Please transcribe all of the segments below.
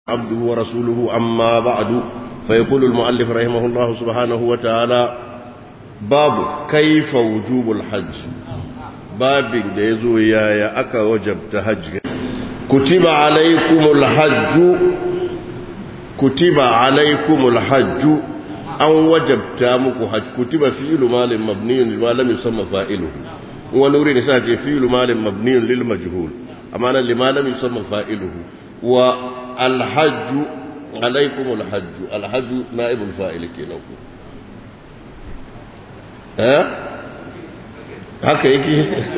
عبده ورسوله أما بعد فيقول المؤلف رحمه الله سبحانه وتعالى باب كيف وجوب الحج باب da ya zo yaya aka wajabta hajji kutiba alaikumul hajju kutiba alaikumul hajju an wajabta muku hajj kutiba fi'lu malin mabniyun lima lam yusamma fa'iluhu wani wuri ne sai ce fi'lu malin mabniyun lil majhul amma nan lima lam yusamma fa'iluhu wa الحج عليكم الحج الحج نائب الفاعل kenan ku eh haka yake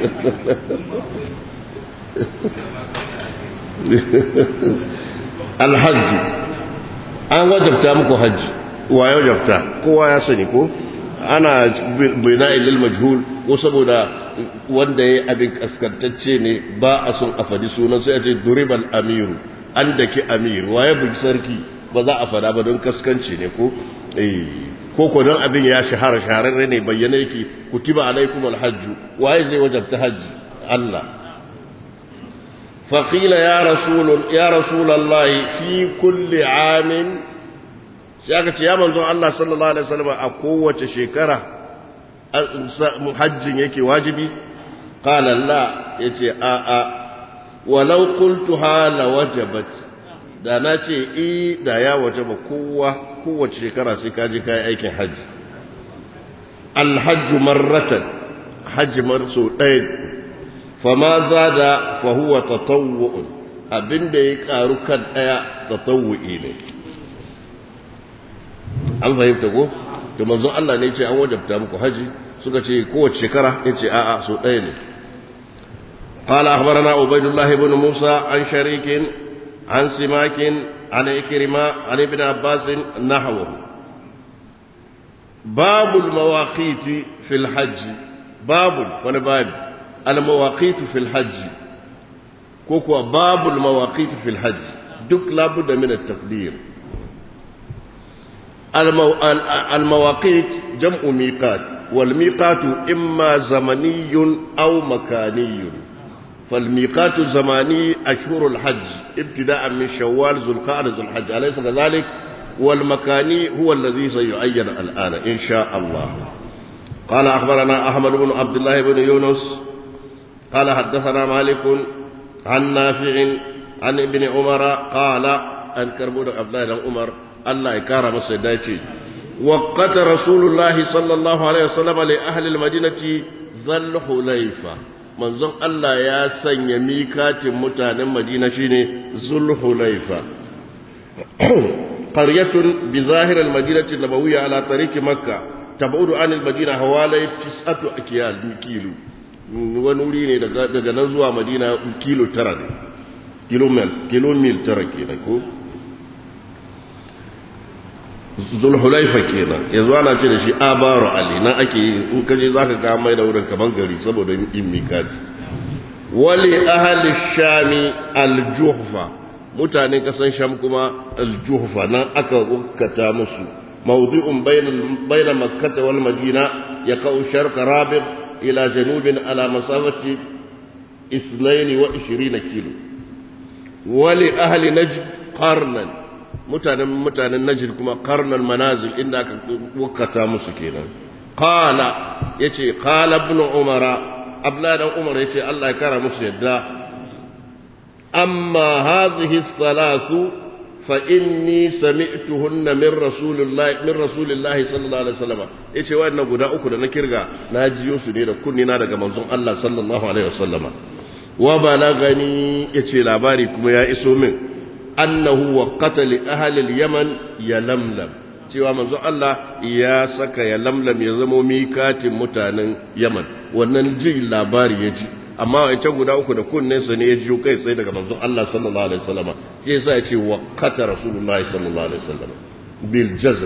alhajj an wajabta muku hajji wa ya wajabta kowa ya sani ko ana bina lil majhul ko saboda wanda ya abin kaskantacce ne ba a son a fadi sunan sai a ce duribal amiru an daki amir waye bugi sarki ba za a fada ba don kaskanci ne ko eh ko ko don abin ya shahara shahararre ne bayyana yake kutiba alaikum alhajj waye zai wajabta haji Allah faqila ya rasul ya rasul Allah fi kulli amin sai aka ce ya manzo Allah sallallahu alaihi wasallam a kowace shekara hajjin yake wajibi qala la yace a a walau qultuha la wajabat da na ce i da ya wajaba kowa kowace shekara sai ka je kai aikin haji alhajj marratan hajji marso ɗaya fama zada fa huwa tatawwu'un abinda ya karu kan ɗaya tatawwu'i ne an fahimta ko to manzon Allah ne ya ce an wajabta muku haji suka ce kowace shekara ya ce a'a so ɗaya ne قال أخبرنا عبيد الله بن موسى عن شريك عن سماك عن إكرمة عن ابن عباس نحوه باب المواقيت في الحج باب وانا باب المواقيت في الحج كوكو باب المواقيت في الحج دك لابد من التقدير المو... المواقيت جمع ميقات والميقات إما زمني أو مكاني فالميقات الزماني أشهر الحج ابتداء من شوال ذو القعدة ذو الحج أليس كذلك والمكاني هو الذي سيعين الآن إن شاء الله قال أخبرنا أحمد بن عبد الله بن يونس قال حدثنا مالك عن نافع عن ابن عمر قال أن كربون عبد الله بن عمر الله يكرم سيداتي وقت رسول الله صلى الله عليه وسلم لأهل المدينة ذا الحليفة manzon Allah ya sanya mikatin mutanen Madina shine Zulhulaifa qaryatun bi zahir al-madinati nabawiyya ala tariqi makkah tabudu an al-madina hawalai tis'atu akyal kilo wani wuri ne daga daga nan zuwa Madina kilo tara ne kilo mil kilo mil tara kenan ko zulhulaifa kenan yanzu ana ce da shi abaru ali nan ake in ka je zaka ga mai da wurin kaman gari saboda yin mikati wali ahli shami aljuhfa mutanen kasan sham kuma aljuhfa nan aka ukkata musu mawdi'un bayna bayna makkah wal madina yaqau sharq rabigh ila janubin ala masafati 22 kilo wali ahli najd qarnan mutanen mutanen najir kuma karnan manazil inda aka wakata musu kenan qala yace qala ibn umara abla dan umar yace Allah ya kara musu yadda amma hadhihi salasu fa inni sami'tuhunna min rasulillahi min rasulillahi sallallahu alaihi wasallam yace wannan guda uku da na kirga na jiyo su ne da kunni na daga manzon Allah sallallahu alaihi wasallama wa balagani yace labari kuma ya iso min annahu waqata li ahli al-yaman yalamlam cewa manzo Allah ya saka yalamlam ya zama mikatin mutanen Yaman wannan jin labari ya ji amma wancan guda uku da kunnen sa ne ya ji kai tsaye daga manzo Allah sallallahu alaihi wasallam shi yasa ya ce waqata rasulullah sallallahu alaihi wasallam bil jazm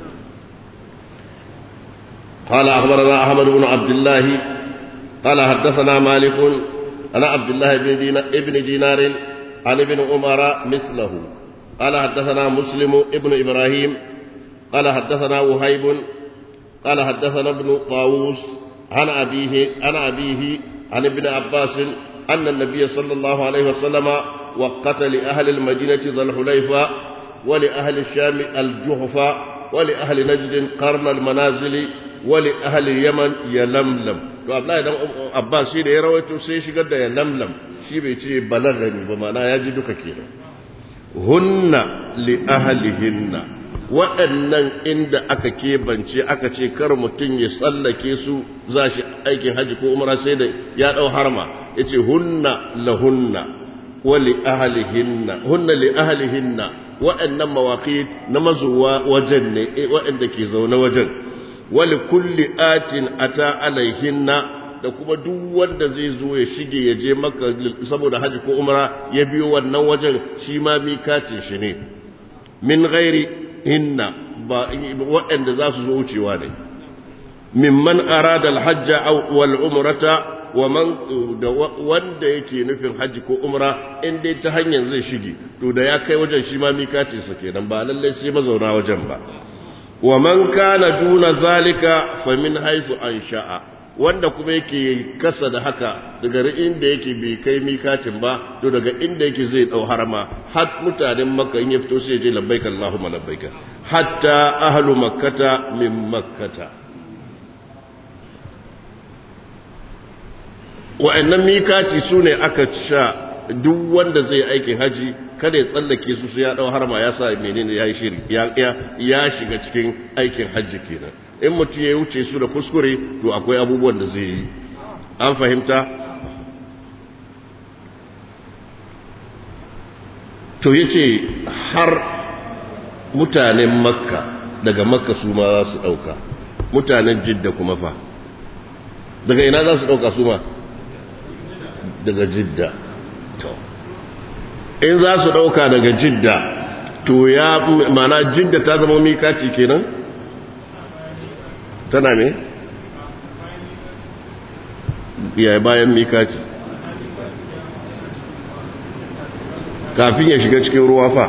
قال أخبرنا أحمد بن عبد الله قال حدثنا مالك أنا عبد الله بن دينار, ابن دينار عن ابن عمر مثله قال حدثنا مسلم ابن إبراهيم قال حدثنا وهيب قال حدثنا ابن طاووس عن أبيه عن أبيه عن ابن عباس أن النبي صلى الله عليه وسلم وقت لأهل المدينة ذا الحليفة ولأهل الشام الجحفة ولأهل نجد قرن المنازل ولأهل اليمن يلملم to Abdullahi dan Abbas shi da ya rawaito sai shigar da ya lamlam shi bai ce balagani ba mana ya ji duka kenan hunna li ahlihinna waɗannan inda aka kebance aka ce kar mutum ya tsallake su za shi aikin haji ko umra sai da ya ɗau harma ya ce hunna lahunna wa li ahlihinna hunna li ahlihinna waɗannan mawaƙi na mazuwa wajen ne waɗanda ke zaune wajen wali kulli atin ata alaihinna da kuma duk wanda zai zo ya shige ya je maka saboda haji ko umra ya biyo wannan wajen shi ma mikatin shi ne min ghairi hinna ba waɗanda za su zo wucewa ne mimman arada alhajja aw wal umrata wa man da wanda yake nufin haji ko umra in dai ta hanyar zai shige to da ya kai wajen shi ma mikatin sa kenan ba lallai sai mazauna wajen ba wa man kana duna zalika fa min haythu ansha'a wanda kuma yake kasa da haka daga inda yake bai kai mikatin ba to daga inda yake zai dau harama har mutanen makka in ya fito sai ya je labbaika allahumma labbaika hatta ahlu makkata min makkata wa'annan mikati sune aka sha duk wanda zai aikin haji kada ya tsallake su su ya dau harma ya sa menene ya yi shiri ya shiga cikin aikin hajji kenan in mutum ya wuce su da kuskure to akwai abubuwan da zai yi an fahimta to ya ce har mutanen makka daga makka su ma za su ɗauka mutanen jidda kuma fa daga ina za su ɗauka su ma daga jidda to in za su ɗauka daga jidda to ya mana jidda ta zama mikaci kenan tana ne ya bayan mikaci kafin ya shiga cikin ruwa fa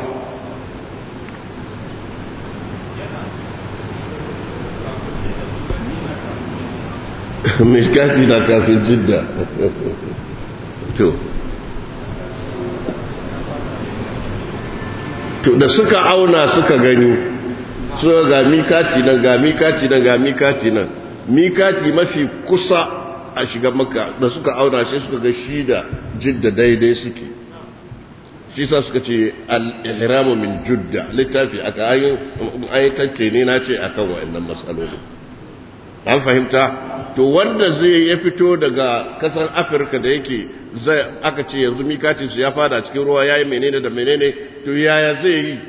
mikaci na kafin jidda to to da suka auna suka gani suka ga mikati nan ga mikati nan ga mikati nan mikati mafi kusa a shiga maka da suka auna shi suka ga shi da jidda daidai suke shi sa suka ce al-ihramu min judda littafi aka ayin ayatance ne na ce akan wa'annan matsaloli an fahimta to wanda zai ya fito daga kasar afirka da yake zai aka ce yanzu mikacin su ya fada cikin ruwa yayi menene da menene to yaya zai yi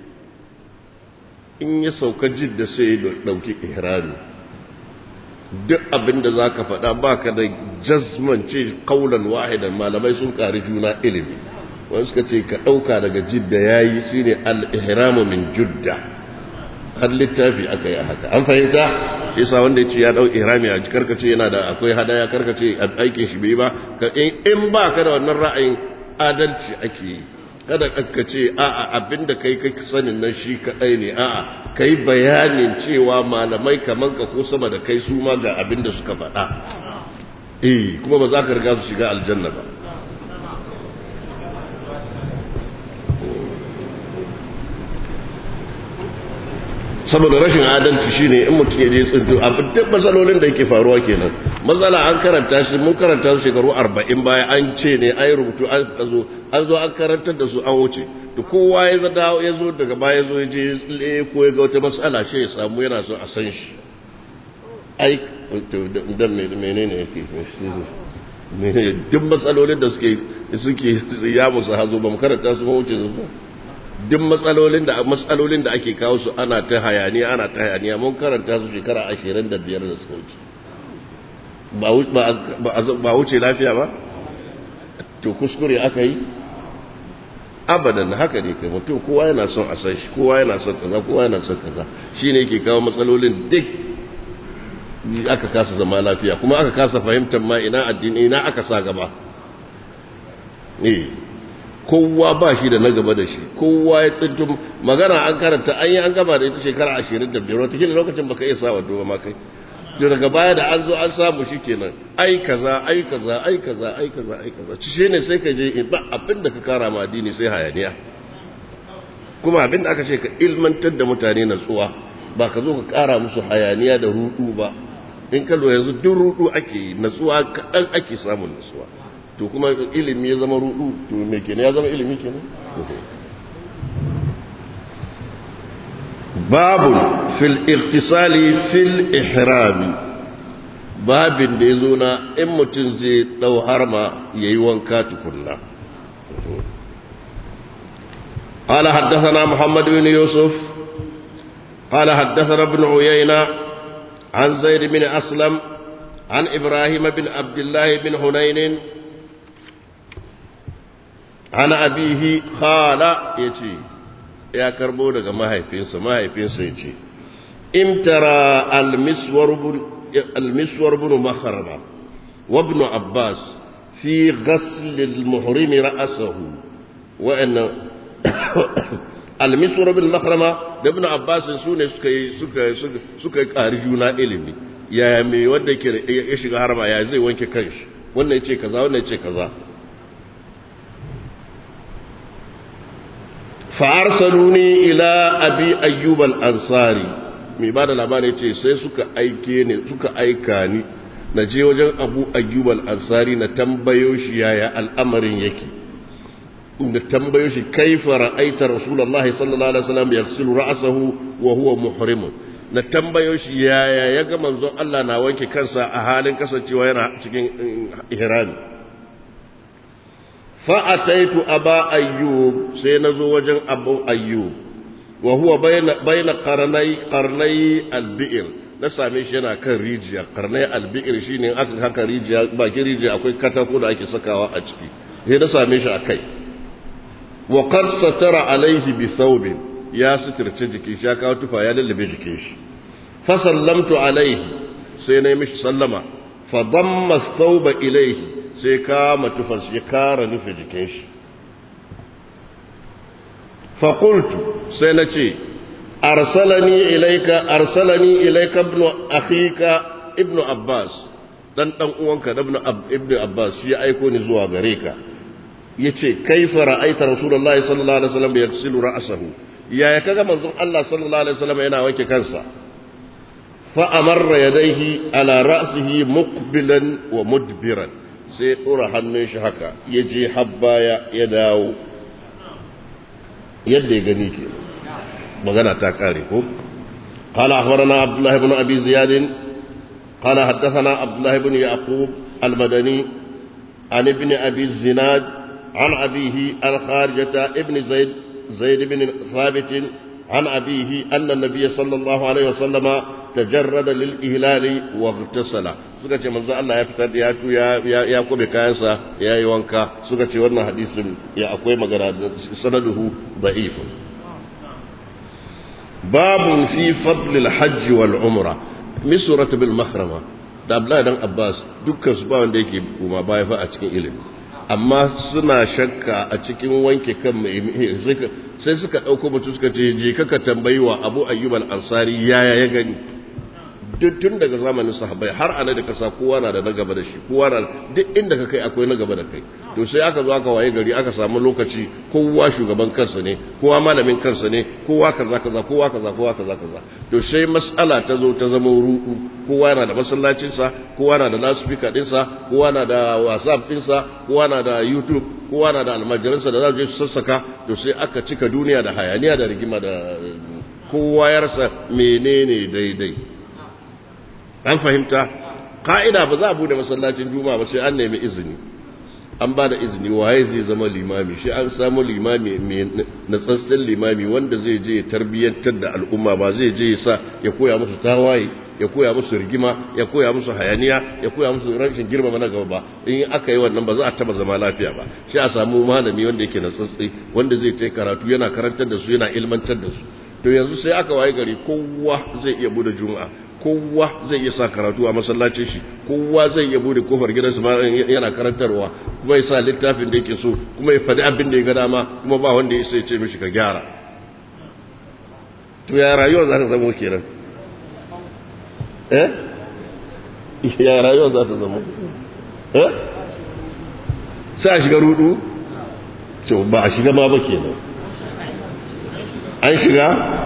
in ya sauka jidda sai ya dauki ihrami duk abin da zaka faɗa baka da jazman ce kaulan wahidan malamai sun ƙari juna ilimi wani suka ce ka ɗauka daga jidda yayi shine al-ihramu min judda har littafi aka yi a haka an fahimta isa wanda ya ce ya dau ihrami a karkace yana da akwai hadaya karkace aikin shi bai ba in ba ka da wannan ra'ayin adalci ake yi kada ka ce a'a abinda kai kai sanin nan shi kadai ne a'a kai bayanin cewa malamai kaman ka ko sama da kai su ma ga abinda suka faɗa eh kuma ba za ka riga su shiga aljanna ba saboda rashin adalci shine in mutum ya je tsinto abin duk matsalolin da yake faruwa kenan matsala an karanta shi mun karanta su shekaru arba'in baya an ce ne an yi rubutu an zo an zo an karantar da su an wuce to kowa ya zada ya zo daga baya zo ya je tsalle ko ya ga wata matsala shi ya samu yana so a san shi ai to dan menene yake menene duk matsalolin da suke suke ya musu hazo ba mu karanta su mu wuce su duk matsalolin da matsalolin da ake kawo su ana ta hayaniya ana ta hayaniya mun karanta su shekara 25 da suka wuce ba wuce lafiya ba to kuskure aka yi abadan haka ne kai mutum kowa yana son a san shi kowa yana son kaza kowa yana son kaza shine yake kawo matsalolin duk aka kasa zama lafiya kuma aka kasa fahimtar ma ina addini ina aka sa gaba eh kowa ba shi da na gaba da shi kowa ya tsinto magana an karanta an yi an gaba da ita shekara ashirin da biyar watakila lokacin baka iya sa wadda ma kai daga baya da an zo an samu shi kenan ai kaza ai kaza ai kaza ai kaza ai kaza shi ne sai ka je ba abin da ka kara ma addini sai hayaniya kuma abin da aka ce ka ilmantar da mutane natsuwa ba ka zo ka kara musu hayaniya da rudu ba in ka lura yanzu duk rudu ake yi natsuwa kaɗan ake samun natsuwa to kuma ilimi ya zama rudu to me kenan ya zama ilimi kenan babun fil iktisali fil ihrami babin da ya zo na in mutum zai ɗau harma ya yi wanka tukunna قال حدثنا محمد بن يوسف قال حدثنا ابن عيينة عن زيد بن أسلم عن إبراهيم بن عبد الله بن هنين عن أبيه قال يتي ya karbo daga mahaifinsa mahaifinsa ya ce imtara almiswar bin makarama wa ibn abbas fi ghasl al-muhrim ra'sahu wa anna almiswar bin makarama da ibn abbas su ne suka yi suka suka ƙari juna ilimi yaya me wanda ke ya shiga harama ya zai wanke kanshi wannan ya ce kaza wannan ya ce kaza fa'arsaluni ila abi ayyub al-ansari mai ba da labari ce sai suka aike ne suka aika ni na je wajen abu ayyub al-ansari na tambayo shi yaya al'amarin yake da tambayo shi kaifa ra'aita rasulullahi sallallahu alaihi wasallam yaghsilu ra'sahu wa huwa muhrim na tambayo shi yaya ya ga manzon Allah na wanke kansa a halin kasancewa yana cikin ihrami fa'ataitu aba ayyub sai na zo wajen abu ayyub wa huwa bayna qarnai qarnai albi'ir na same shi yana kan rijiya qarnai albi'ir shine aka haka rijiya bakin rijiya akwai katako da ake sakawa a ciki sai na same shi akai wa qad satara alaihi bi thawbin ya suturce jikin shi ya kawo tufa ya lallabe jikin shi fa sallamtu alaihi sai na yi mishi sallama fa damma thawba ilaihi sai kama tufas ya kara nufi jikin shi fakultu sai na ce arsalani ilaika arsalani ilaika ibn akhika ibn abbas dan dan uwanka ibn abbas shi ya aiko ni zuwa gare ka yace kaifa ra'aita rasulullahi sallallahu alaihi wasallam yaghsilu ra'sahu yaya kaga manzon Allah sallallahu alaihi wasallam yana wanke kansa fa amarra yadayhi ala ra'sihi muqbilan wa mudbiran sai ɗora hannun shi haka ya je habbaya ya dawo yadda ya gani ke magana ta ƙare ko قال أخبرنا عبد الله بن أبي زياد قال حدثنا عبد الله بن يعقوب المدني عن ابن أبي الزناد عن أبيه عن خارجة ابن زيد زيد بن ثابت عن أبيه أن النبي صلى الله عليه وسلم تجرد للإهلال واغتسل suka ce manzo Allah ya fitar ya ya ya kube kayansa ya yi wanka suka ce wannan hadisin ya akwai magana sanaduhu da'if babun fi fadl al-hajj wal umra misrat bil mahrama da Abdullahi dan Abbas dukkan su ba wanda yake kuma baya fa a cikin ilimi amma suna shakka a cikin wanke kan mai sai suka ɗauko mutu suka ce je kaka tambayi wa abu ayyub al-ansari yaya ya gani duk tun daga zamanin sahabbai har ana da kasa kowa na da na gaba da shi kowa na duk inda ka kai akwai na gaba da kai to sai aka zo aka waye gari aka samu lokaci kowa shugaban kansa ne kowa malamin kansa ne kowa kaza kaza kowa kaza kowa kaza kaza to sai mas'ala ta zo ta zama ruɗu kowa na da masallacinsa kowa na da lasfika ɗinsa kowa na da whatsapp ɗinsa kowa na da youtube kowa na da almajiransa da za su je su sassaka to sai aka cika duniya da hayaniya da rigima da kowa ya rasa menene daidai an fahimta ka'ida ba za a bude masallacin juma'a ba sai an nemi izini an ba da izini waye zai zama limami shi an samu limami mai natsatsen limami wanda zai je ya tarbiyyantar da al'umma ba zai je ya sa ya koya musu tawaye ya koya musu rigima ya koya musu hayaniya ya koya musu rashin girmama na gaba ba in aka yi wannan ba za a taba zama lafiya ba shi a samu malami wanda yake natsatsi wanda zai ta karatu yana karantar da su yana ilmantar da su to yanzu sai aka waye gari kowa zai iya bude juma'a kowa zai iya sa karatu a masallacin shi kowa zai iya bude kofar gidansa ma yana karantarwa kuma ya sa littafin da yake so kuma ya faɗi abin da ya ga dama kuma ba wanda ya sai ce mishi ka gyara to ya rayuwa za ta zama kenan eh ya rayuwar za ta zama eh sai a shiga rudu to ba a shiga ma ba kenan an shiga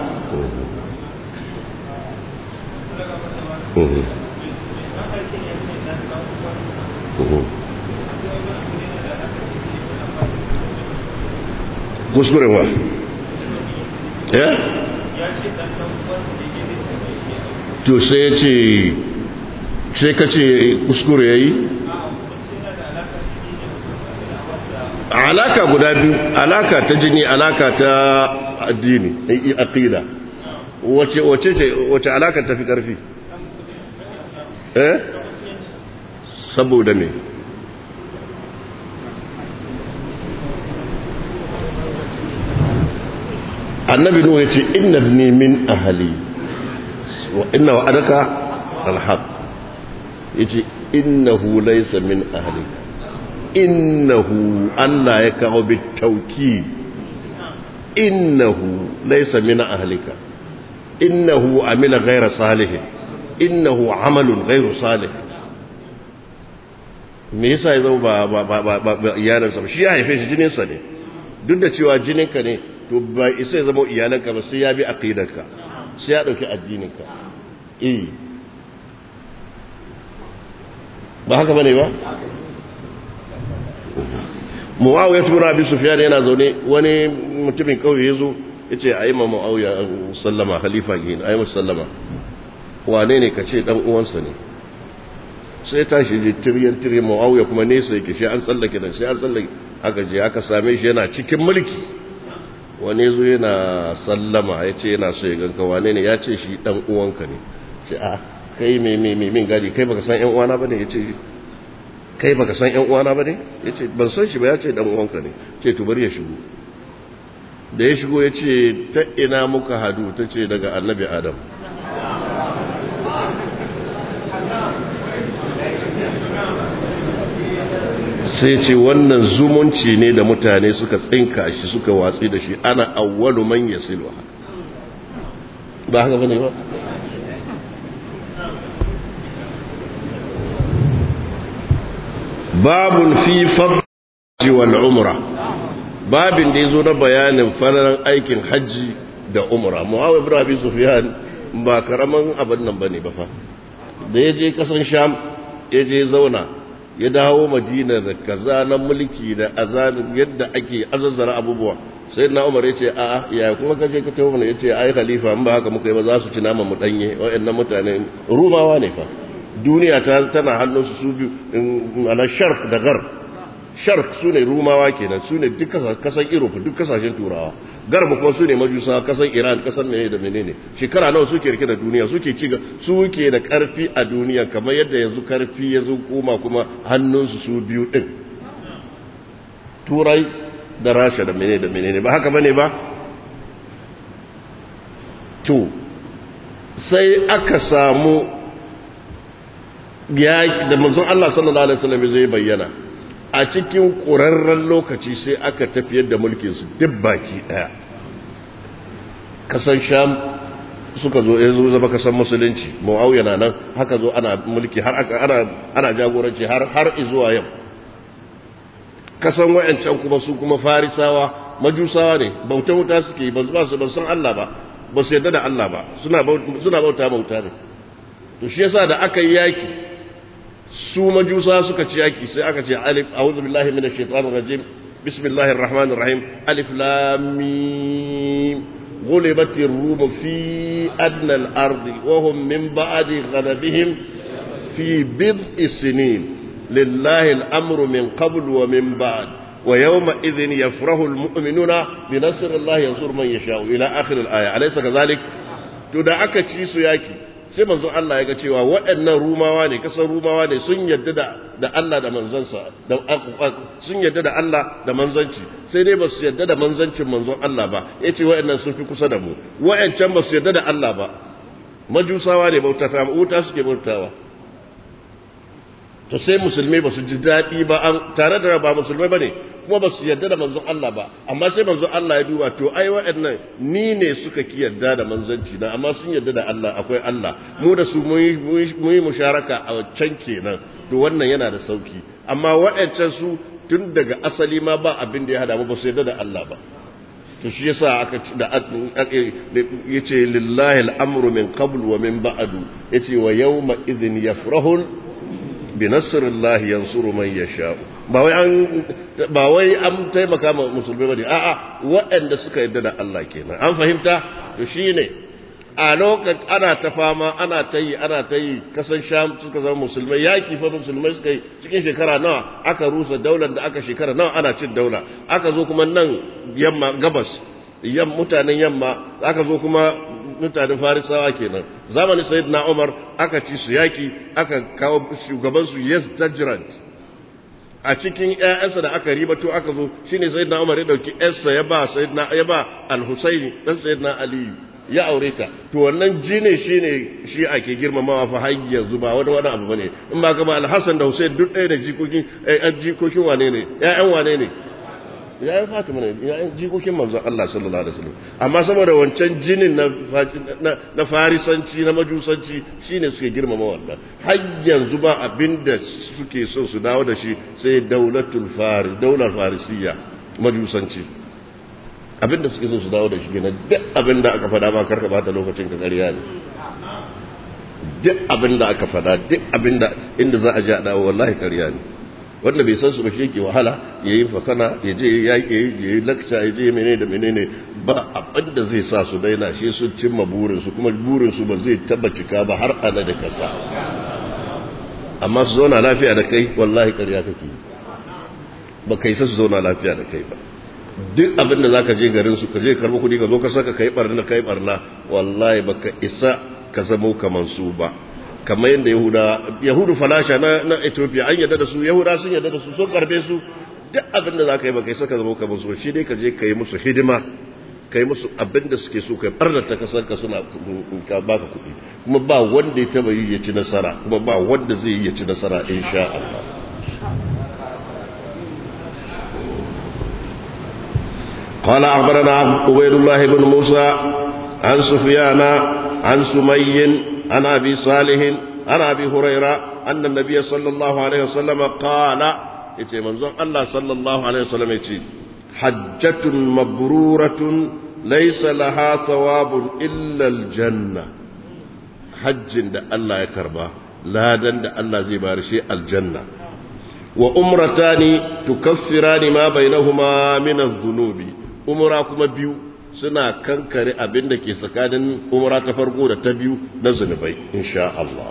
kuskuren wa ya to sai ya ce sai ka ce kuskure ya yi alaka guda biyu alaka ta jini alaka ta addini aqida wace wace ce wace alaka ta fi karfi eh saboda me annabi nuhu yace inna ibni min ahli wa inna wa'adaka alhaq yace innahu laysa min ahli innahu Allah ya kawo bitauki innahu laysa min ahlika innahu amila ghayra salih innahu amalun ghayru salih me yasa ya zama ba ba ba ba, ba iyalansa ba shi ya haife shi jininsa ne duk da cewa jininka ne to ba isa ya zama iyalanka ba sai ya bi aqidarka sai ya dauki addininka eh ba haka bane ba muawiya ibn abi sufyan yana zaune wani mutumin kauye yazo yace ayi ma muawiya sallama khalifa gin ayi masa sallama wane ne kace dan uwansa ne sai tashi je tiryan tiryan muawiya kuma nesa yake shi an tsallake da sai an tsallake aka je aka same shi yana cikin mulki wani zo yana sallama ya ce yana so ya ganka wane ne ya ce shi dan uwanka ne ce a kai me me me min gadi kai baka san yan uwana bane ya ce kai baka san yan uwana bane ya ce ban san shi ba ya ce dan uwanka ne ce to bari ya shigo da ya shigo ya ce ta ina muka hadu ta ce daga annabi adam sai ce wannan zumunci ne da mutane suka tsinka shi suka watsi da shi ana awwalu man yasilu ba haka bane ba babun fi fadli wal umra babin da yazo na bayanin falalan aikin haji da umra muawiya ibn abi sufyan ba karaman abin nan bane ba fa da yaje kasan sham yaje zauna ya dawo madina da kaza na mulki da azalin yadda ake azazzara abubuwa sai na umar ya ce a ya kuma kaje ka tawo mana ya ce ai khalifa in ba haka muka yi ba za su ci nama mu danye wayannan mutane rumawa ne fa duniya ta tana hannun su su biyu ana sharq da gar sharq su ne rumawa kenan su ne duk kasan europe duk kasashen turawa garba kuma su ne majusa kasan iran kasan menene da menene shekara nawa suke rike da duniya suke ci suke da karfi a duniya kamar yadda yanzu karfi ya zo koma kuma hannunsu su biyu din turai da rasha da menene da menene ba haka bane ba to sai aka samu ya da manzon Allah sallallahu alaihi wasallam zai bayyana a cikin ƙurarren lokaci sai aka tafiyar da mulkinsu duk baki ɗaya kasan sham suka zo ya zo zama kasan musulunci mu'awiya na nan haka zo ana mulki har aka ana ana jagoranci har har zuwa yau kasan wayancan kuma su kuma farisawa majusawa ne bauta wuta suke ba su ba san Allah ba ba su yarda da Allah ba suna suna bauta bauta ne to shi yasa da aka yi yaki su majusa suka ci yaki sai aka ce alif a'udhu billahi minash shaitanir rajim bismillahir rahmanir rahim alif lam mim غلبت الروم في أدنى الأرض وهم من بعد غلبهم في بضع سنين لله الأمر من قبل ومن بعد ويومئذ يفرح المؤمنون بنصر الله ينصر من يشاء إلى آخر الآية أليس كذلك تدعك تشيس ياكي sai manzo Allah ya ga cewa waɗannan rumawa ne kasar rumawa ne sun yadda da da Allah da manzansa da sun yadda da Allah da manzanci sai dai ba su yadda da manzancin manzon Allah ba yace waɗannan sun fi kusa da mu waɗancan ba su yadda da Allah ba majusawa ne bautata wuta suke bautawa to sai musulmai ba su ji daɗi ba an tare da ba musulmai ba ne kuma ba su yarda da manzon Allah ba amma sai manzon Allah ya duba to ai waɗannan ni ne suka ki yarda da manzanci na amma sun yarda da Allah akwai Allah mu da su mu yi musharaka a can kenan to wannan yana da sauki amma waɗancan su tun daga asali ma ba abin da ya hada mu ba su yarda da Allah ba to shi yasa aka da yace lillahi al'amru min qabl wa min ba'du yace wa yawma idhin yafrahu bi nasrillahi yansuru man yasha ba wai an ba wai an taimaka ma musulmai bane a'a waɗanda suka yarda da Allah kenan an fahimta to shine a lokacin ana ta fama ana ta yi ana ta yi kasan sham suka zama musulmai yaki fa musulmai suka yi cikin shekara nawa aka rusa daular da aka shekara nawa ana cin daula aka zo kuma nan yamma gabas yam mutanen yamma aka zo kuma mutanen farisawa kenan zamanin sayyidina umar aka ci su yaki aka kawo shugaban su yazdajiran a cikin ƴaƴansa da aka ribato aka zo shine sayyidina umar ya dauki ƴarsa ya ba sayyidina ya ba al-husaini dan sayyidina aliyu ya aure ta to wannan jini shine shi ake girmamawa fa har yanzu ba wani wani abu bane in ba ka ba Al-Hassan da Hussein duk ɗaya da jikokin eh jikokin wane ne ƴaƴan wane ne ƴaƴan Fatima ne ƴaƴan jikokin manzon Allah sallallahu alaihi wasallam amma saboda wancan jinin na na farisanci na majusanci shine suke girmama wannan har yanzu ba abinda suke so su dawo da shi sai daulatul faris daular farisiyya majusanci abinda suke so su dawo da shi ne duk abinda aka fada ma karka bata lokacin ka ƙarya ne duk abinda aka fada duk abinda inda za a ji a dawo wallahi ƙarya ne wanda bai san su ba shi yake wahala ya yi fakana ya je ya yi lakca ya je menene da menene ba abinda zai sa su daina shi sun cimma burinsu kuma burinsu ba zai taba cika ba har ana da kasa amma su zauna lafiya da kai wallahi ƙarya kake ba kai sa su zauna lafiya da kai ba duk abin da zaka je garin su ka je karbi kudi ka zo ka saka kai barna kai barna wallahi baka isa ka zamo kaman su ba kamar yadda yahuda yahudu falasha na na Ethiopia an yadda da su yahuda sun yadda da su sun karbe su duk abin da zaka yi baka isa ka zamo kaman su shi dai ka je ka yi musu hidima ka yi musu abin da suke so kai barna ta kasar ka suna ka baka kudi kuma ba wanda ya taba yi ya ci nasara kuma ba wanda zai yi ya ci nasara insha Allah قال أخبرنا عبيد الله بن موسى عن سفيان عن سمي عن أبي صالح عن أبي هريرة أن النبي صلى الله عليه وسلم قال يتي منظر الله صلى الله عليه وسلم يتي حجة مبرورة ليس لها ثواب إلا الجنة حج دا الله يكربا لا دن دا الله زي بارشي الجنة وأمرتان تكفران ما بينهما من الذنوب umura kuma biyu suna kankare abin da ke tsakanin umura ta farko da ta biyu na zunubai insha Allah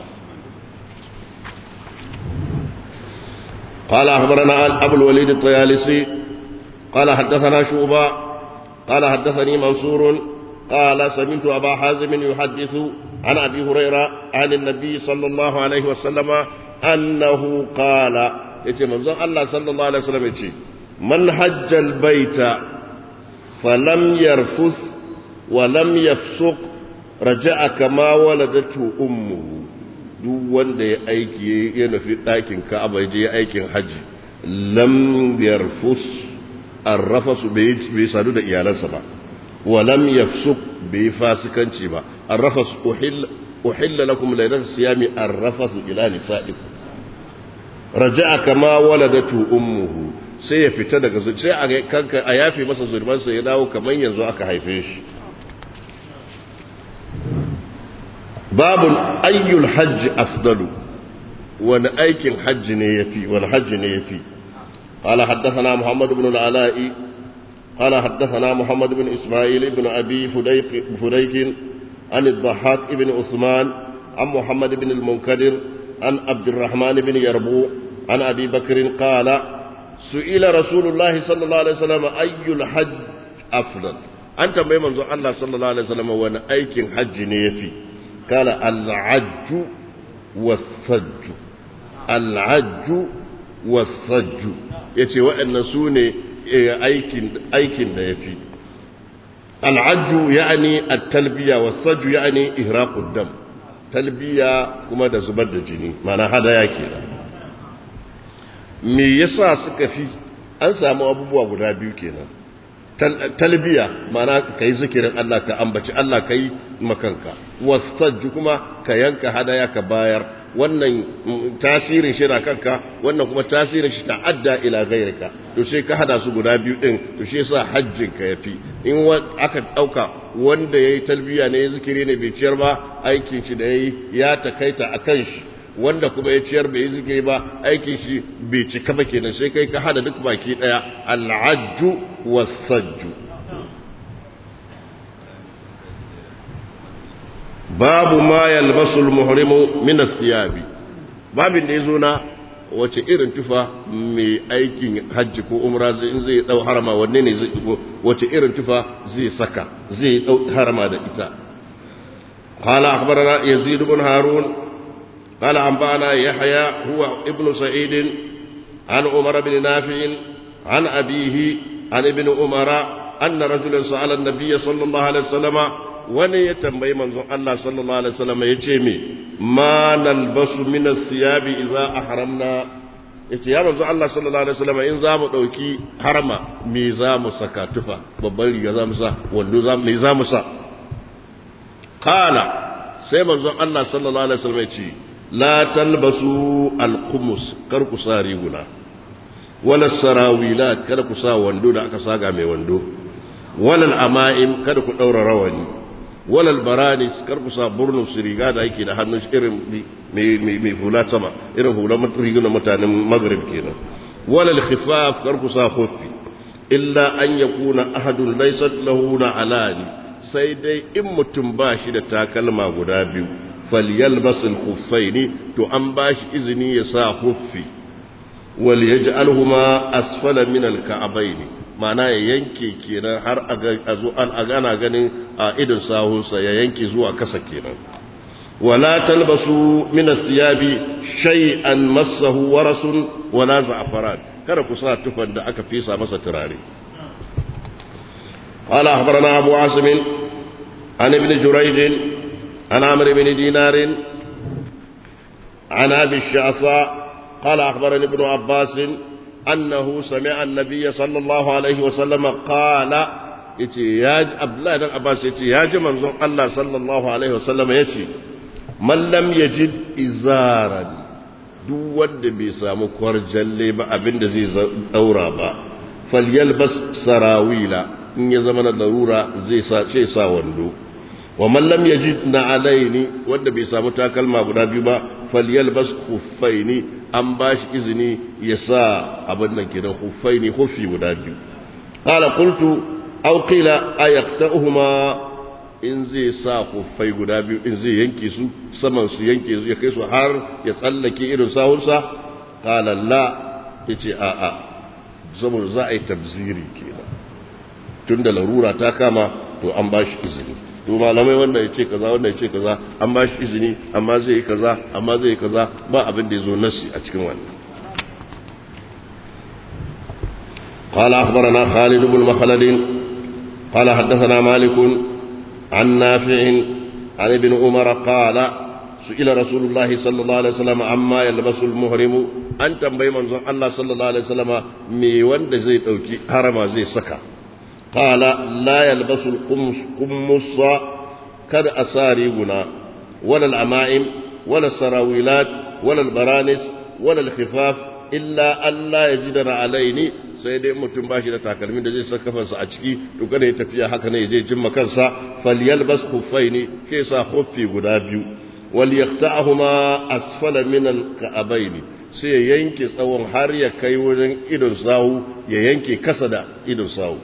قال أخبرنا أبو الوليد الطيالسي قال حدثنا شعبة قال حدثني منصور قال سمعت أبا حازم يحدث عن أبي هريرة عن النبي صلى الله عليه وسلم أنه قال يتي منظر الله صلى الله عليه وسلم يتي من حج البيت فلم يرفث ولم يفسق رجع كما ولدته أمه duk wanda ya aiki ya nufi ɗakin ka'aba ya je aikin haji lam yarfus arrafasu bai sadu da iyalansa ba wa lam yafsuk bai fasikanci ba arrafas uhilla lakum laylat siyami arrafasu ila nisaikum raja'a kama waladatu ummuhu sai ya fita daga sai a kanka a yafe masa zurbansa ya dawo kamar yanzu aka haife shi babun ayyul hajji afdalu wani aikin hajji ne yafi wani hajji ne yafi قال حدثنا محمد بن العلاء قال حدثنا محمد بن إسماعيل بن أبي فديك, فديك عن الضحاك بن عثمان عن محمد بن المنكدر عن عبد الرحمن بن يربوع عن أبي بكر قال سئل رسول الله صلى الله عليه وسلم أي الحج أفضل أنت ما منذ الله صلى الله عليه وسلم وانا أيك حج نيفي قال العج والثج العج والثج yace waɗannan su ne aikin da ya fi al'ajju ya'ani at-talbiya was-sajju ya'ani ihraqud dam talbiya kuma da zubar da jini mana hadaya kenan me yasa suka fi an samu abubuwa guda biyu kenan talbiya mana ka yi zikirin Allah ka ambaci Allah ka yi makanka wasajju kuma ka yanka hadaya ka bayar wannan tasirin shi na kanka wannan kuma tasirin shi ta'adda ila ghairika to sai ka hada su guda biyu din to shi yasa hajjin ka yafi in aka dauka wanda yayi talbiya ne zikiri ne bai ciyar ba aikin shi da yayi ya takaita akan shi wanda kuma ya ciyar bai zikiri ba aikin shi bai cika ba kenan sai kai ka hada duk baki daya al-ajju was-sajju babu ma yalbasu al-muhrimu min as-siyabi babin da yazo na wace irin tufa mai aikin hajji ko umra zai in zai dau harama wanne ne zai wace irin tufa zai saka zai dau harama da ita قال أخبرنا يزيد بن هارون قال أنبأنا يحيى هو ابن سعيد عن عمر بن نافع عن أبيه عن ابن عمر أن رجلا سأل النبي صلى الله عليه وسلم wani ya tambayi manzon Allah sallallahu alaihi wasallam ya ce me ma nalbasu min as-siyabi idza ahramna yace ya manzon Allah sallallahu alaihi wasallam in zamu dauki harama me zamu saka tufa babban riga zamu sa wando zamu me zamu sa qala sai manzon Allah sallallahu alaihi wasallam ya ce la talbasu al-qumus kar ku sa riguna wala sarawilat kada ku sa wando da aka saga mai wando wala al-ama'im kada ku daura rawani walal baranis kar ku sa burnu su riga da yake da hannun irin mai hula sama irin hula riguna mutanen maghrib kenan walal khifaf kar ku sa khuffi illa an yakuna ahadun laysat lahu alani sai dai in mutum ba shi da takalma guda biyu falyalbas al-khuffaini to an ba shi izini ya sa khuffi wal yaj'alhuma asfala min al-ka'bayn ma'ana ya yanke kenan har a zo an agana ganin a idon sahunsa ya yanke zuwa kasa kenan wala talbasu min as-siyabi shay'an massahu warasun wala za'faran kada ku sa tufan da aka fesa masa turare قال أخبرنا أبو عاصم عن ابن جريج عن عمرو بن دينار عن أبي الشعثاء قال أخبرني ابن عباس أنه سمع النبي صلى الله عليه وسلم قال yace ya ji Abdullahi dan Abbas yace ya ji manzon Allah sallallahu alaihi wasallam yace man lam yajid izaran duk wanda bai samu kwarjalle ba abinda zai daura ba falyalbas sarawila in ya zama na larura zai sa ce sa wando wa man lam yajid na alaini wanda bai samu takalma guda biyu ba falyalbas khuffaini an ba shi izini ya sa abin nan kenan khuffaini khuffi guda biyu qala qultu aw qila ayaqta'uhuma in zai sa khuffai guda biyu in zai yanke su saman su yanke su ya kai su har ya tsallake irin sahunsa qala la yace a a saboda za a yi tabziri kenan tunda larura ta kama to an ba shi izini to malamai wanda ya ce kaza wanda ya ce kaza an ba shi izini amma zai yi kaza amma zai yi kaza ba abin da ya zo nasi a cikin wannan قال أخبرنا خالد بن مخلد قال حدثنا مالك عن نافع عن ابن عمر قال سئل رسول الله صلى الله عليه وسلم عما يلبس المهرم أن تنبي من الله صلى الله عليه وسلم مي وند زي توكي حرم زي سكا قال لا يلبس القمص قمص كد أساريبنا ولا العمائم ولا السراويلات ولا البرانس ولا الخفاف إلا أن لا يجدر عليني sai dai mutum bashi da takalmin da zai saka kafansa a ciki to kada ya tafiya haka ne zai jimma kansa falyalbas khuffaini ke sa khuffi guda biyu wal yaqta'huma asfala min al ka'abaini sai ya yanke tsawon har ya kai wurin idon sawu ya yanke kasa da idon sawu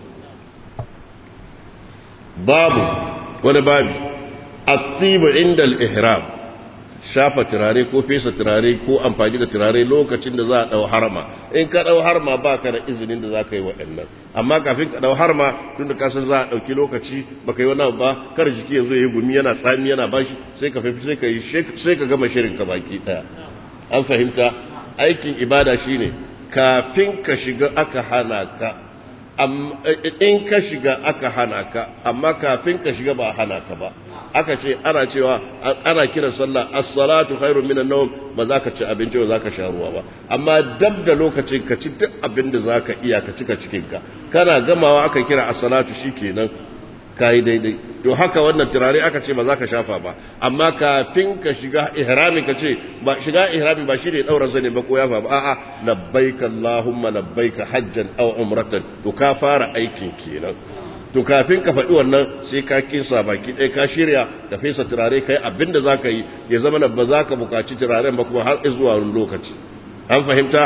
babu wani babi asibu inda al-ihram shafa turare ko fesa turare ko amfani da turare lokacin da za a dau harma in ka dau harma ba ka da izinin da za ka yi waɗannan amma kafin ka dau harma tun da kasan za a ɗauki lokaci ba ka yi wani ba kar jiki yanzu ya yi gumi yana tsami yana bashi sai ka fafi sai ka yi sai ka gama shirin ka baki ɗaya an fahimta aikin ibada shine kafin ka shiga aka hana ka in ka shiga aka hana ka amma kafin ka shiga ba hana ka ba aka ce ana cewa ana kiran sallah as-salatu khairun minan nawm ba za ka ci abinci ba za ka sha ruwa ba amma dab da lokacin ka ci duk abin da za ka iya ka cika cikin ka kana gamawa aka kira as-salatu shikenan kai daidai to haka wannan turare aka ce ba za ka shafa ba amma kafin ka shiga ihrami ka ce ba shiga ihrami ba shi ne daura zane ba ko yafa ba a'a labbaika allahumma labbaika hajjan aw umratan to ka fara aikin kenan to kafin ka faɗi wannan sai ka kinsa baki ɗaya ka shirya ka fesa turare kai abin da za ka yi ya zama ba za ka buƙaci turaren ba kuma har zuwa wani lokaci an fahimta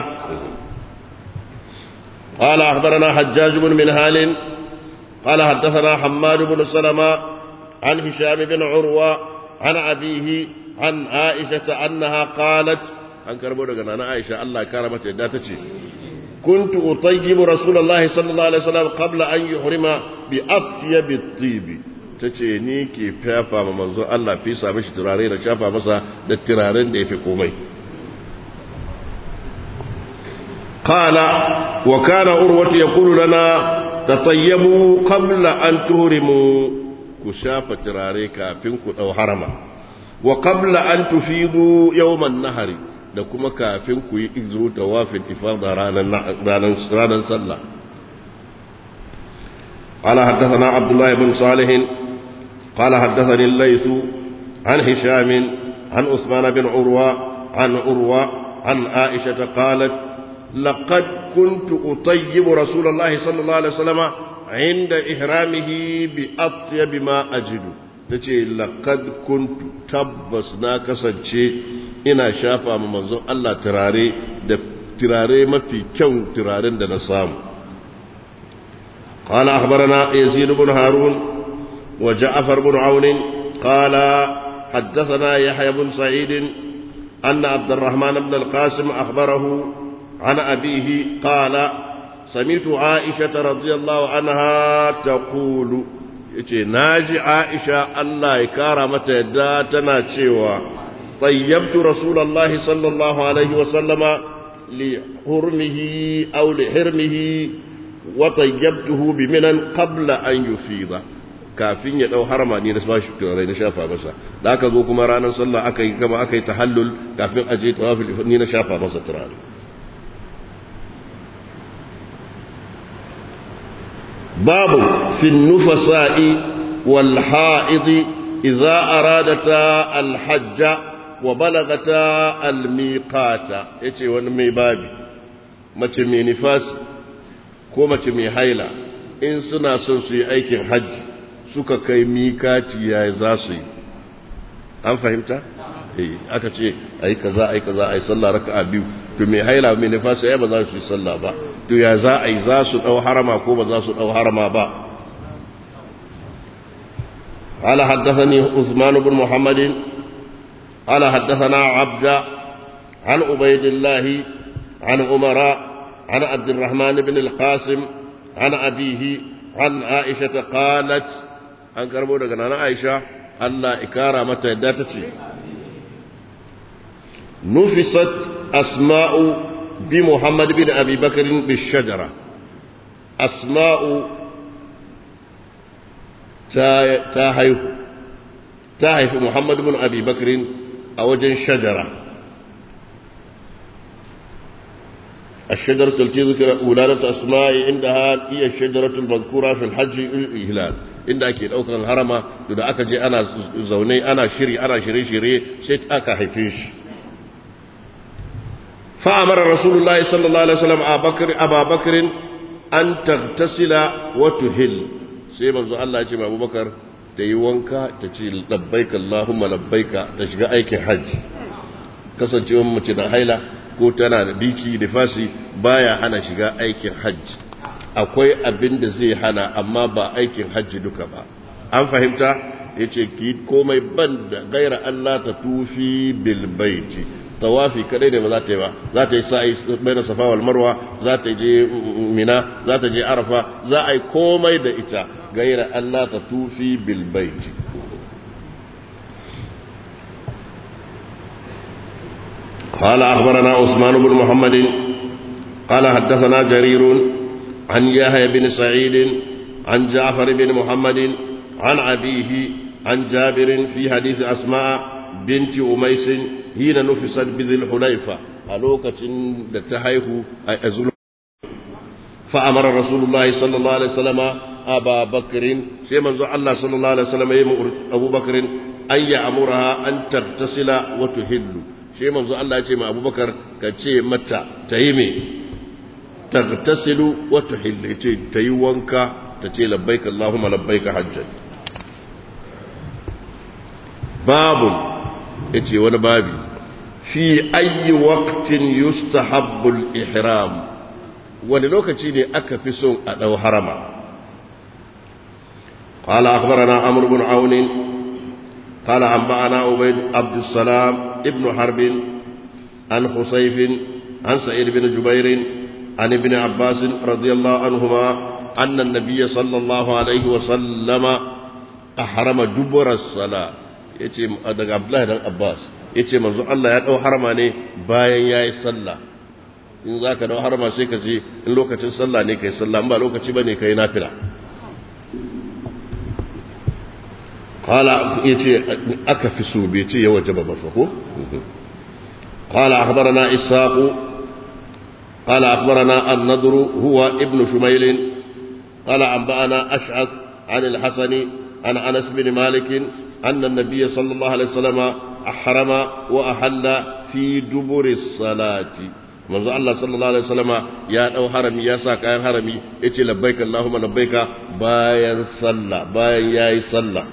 قال أخبرنا حجاج بن منهال قال حدثنا حماد بن سلمة عن هشام بن عروة عن أبيه عن عائشة أنها قالت عن كربو أنا عائشة الله كرمت داتتي كنت أطيب رسول الله صلى الله عليه وسلم قبل أن يحرم بأطيب الطيب tace ni ke fafa ma manzo Allah fi sa mishi turare da shafa masa da turaren da yafi komai qala wa kana urwatu yaqulu lana tatayyabu qabla an tuhrimu ku shafa turare kafin ku dau harama wa qabla an tufidu yawman nahari da kuma kafin ku yi izo tawafin ifada ranar sallah قال حدثنا عبد الله بن صالح قال حدثني الليث عن هشام عن عثمان بن عروة عن عروة عن عائشة قالت لقد كنت أطيب رسول الله صلى الله عليه وسلم عند إحرامه بأطيب ما أجد تجي لقد كنت تبس ناكسا ina shafa ma manzon Allah turare da turare mafi kyau turaren da na samu قال أخبرنا يزيد بن هارون وجعفر بن عون قال حدثنا يحيى بن سعيد أن عبد الرحمن بن القاسم أخبره عن أبيه قال سمعت عائشة رضي الله عنها تقول ناجي عائشة الله يكرمت يدا تنا طيبت رسول الله صلى الله عليه وسلم لحرمه أو لحرمه وطيبته بمنا قبل أن يفيض kafin ya dau harama ne da ba shi turai na shafa masa da aka zo kuma ranar sallah aka yi kama aka yi tahallul kafin aje tawafil ni na shafa masa turare babu fi nufasa'i wal ha'idi idza aradata al hajja wa balagata almiqata yace wani mai babi mace mai nifas ko mace mai haila in suna son su yi aikin hajji suka kai mikati ya za su yi an fahimta eh aka ce ai kaza ai kaza ai sallah raka'a biyu to mai haila mai nifas ya ba za su yi sallah ba to ya za ai za su dau harama ko ba za su dau harama ba قال حدثني عثمان بن محمد قال حدثنا عبد عن عبيد الله عن عمر عن عبد الرحمن بن القاسم عن أبيه عن عائشة قالت عن كربو دغنا عائشة الله إكارة متى داتتي نفست أسماء بمحمد بن أبي بكر بالشجرة أسماء تاهيه تاهيه محمد بن أبي بكر a wajen shajara الشجرة التي ذكر ولادة أسماء عندها هي الشجرة المذكورة في الحج الهلال inda ake daukan harama da aka je ana zaune ana shiri ana shirye-shirye sai aka haife shi فأمر رسول الله صلى الله عليه وسلم أبا بكر أن تغتسل وتهل سيما الله يجمع أبو بكر ta yi wanka ta ce labbaika Allahumma labbaika ta shiga aikin hajji kasancewar mace da haila ko tana da biki da fasi baya hana shiga aikin hajji akwai abin da zai hana amma ba aikin hajji duka ba an fahimta ya ce ki komai ban da gaira Allah ta tufi bilbaiti tawafi kadai ne ba za ta yi ba za ta yi sa'i bai da safa wal marwa za ta je mina za ta je arafa za a yi komai da ita gaira Allah ta tufi bil baiti قال أخبرنا عثمان بن محمد قال حدثنا جرير عن يحيى بن سعيد عن جعفر بن محمد عن أبيه عن جابر في حديث أسماء بنت أميس حين نفست بذي الحليفة ألوكة تهيه أزل فأمر رسول الله صلى الله عليه وسلم أبا بكر سيما الله صلى الله عليه وسلم يمر أبو بكر أن يأمرها أن تغتسل وتهل سيما الله يسمى أبو بكر كتشي متى تهيمي تغتسل وتحل تيوانك تتي لبيك اللهم لبيك حجا باب اتي وانا بابي في اي وقت يستحب الاحرام wani lokaci ne aka fi son a ɗau harama قال أخبرنا عمرو بن عون قال أنبأنا عبيد عبد السلام ابن حرب عن خصيف عن سعيد بن جبير عن ابن عباس رضي الله عنهما أن النبي صلى الله عليه وسلم أحرم دبر الصلاة yace daga Abdullahi dan Abbas yace manzo Allah ya dau harama ne bayan yayi sallah in zaka dau harama sai ka je in lokacin sallah ne kai sallah in ba lokaci bane kai nafila qala yace aka fi so bai ce ya wajaba ba ko qala akhbarana isaqu قال أخبرنا النضر هو ابن شميل قال أنبأنا أشعث عن الحسن عن أنس بن مالك أن النبي صلى الله عليه وسلم أحرم وأحل في دبر الصلاة manzo Allah sallallahu alaihi wasallama ya dau harami ya sa kayan harami yace labbaik Allahumma labbaika bayan sallah bayan yayi sallah